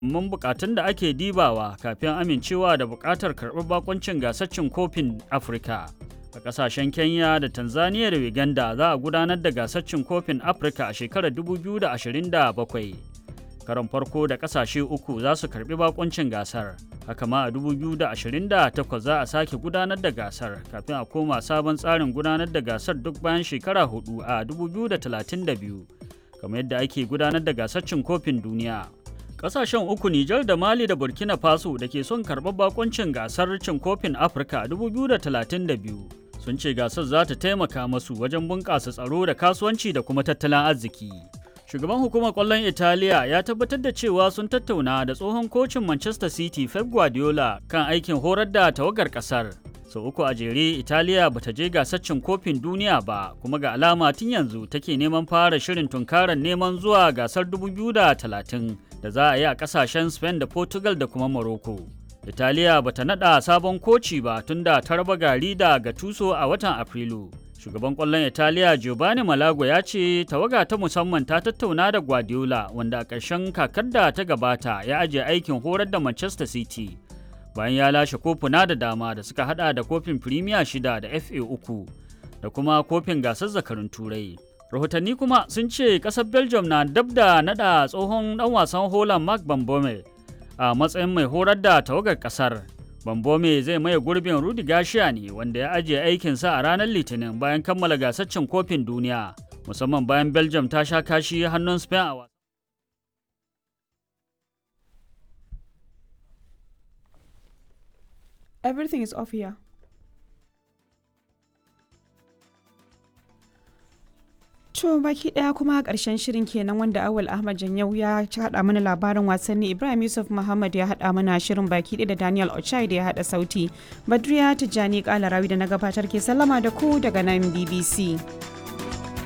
mun bukatun da ake dibawa kafin amincewa da bukatar karɓar bakoncin gasar cin kofin Afirka. A ƙasashen Kenya da Tanzania da Uganda za a gudanar da gasar cin kofin Afirka a shekarar 2027. Karon farko da ƙasashe uku za su karɓi bakoncin gasar. Haka ma a 2028 za a sake gudanar da gasar kafin a koma sabon tsarin gudanar da gasar duk bayan shekara hudu a 2032. Kamar yadda ake gudanar da gasar cin kofin duniya. Ƙasashen uku Nijar da Mali da Burkina Faso da ke son karɓar bakoncin gasar cin kofin Afirka 2032 sun ce gasar za ta taimaka masu wajen bunƙasa tsaro da kasuwanci da kuma tattalin arziki. Shugaban hukumar ƙwallon Italiya ya tabbatar da cewa sun tattauna da tsohon kocin Manchester City Pep Guardiola kan aikin horar da tawagar ƙasar. Sau uku a jere Italiya ba ta je gasar cin kofin duniya ba kuma ga alama tun yanzu take neman fara shirin tunkarar neman zuwa gasar 2030 da za a yi a ƙasashen Spain da Portugal da kuma Morocco. Italiya ba ta naɗa sabon koci ba tun da ta raba gari da Gattuso a watan Afrilu. Shugaban ƙwallon Italiya Giovanni Malago ya ce tawaga ta musamman ta tattauna da Guardiola wanda a ƙarshen kakar da ta gabata ya ajiye aikin horar da Manchester City. Bayan ya lashe kofuna da dama da suka hada da kofin Premier shida da FA uku da kuma kofin gasar zakarun Turai. Rahotanni kuma sun ce ƙasar Belgium na dab da naɗa tsohon ɗan wasan Holland Mark Bambome a matsayin mai horar da tawagar ƙasar. Bambome zai maye gurbin Rudi Gashiya ne wanda ya ajiye aikinsa a ranar Litinin bayan kammala gasar cin kofin duniya, musamman bayan Belgium ta sha kashi hannun Spain a wasa. Everything is off here. To baki daya kuma karshen shirin kenan wanda Awal Ahmad Janyau ya haɗa mana labarin wasanni Ibrahim Yusuf Muhammad ya haɗa mana shirin baki ɗaya da Daniel Ochai da ya haɗa sauti. Badriya Tijjani Kalarawi da na gabatar ke sallama da ku daga nan BBC.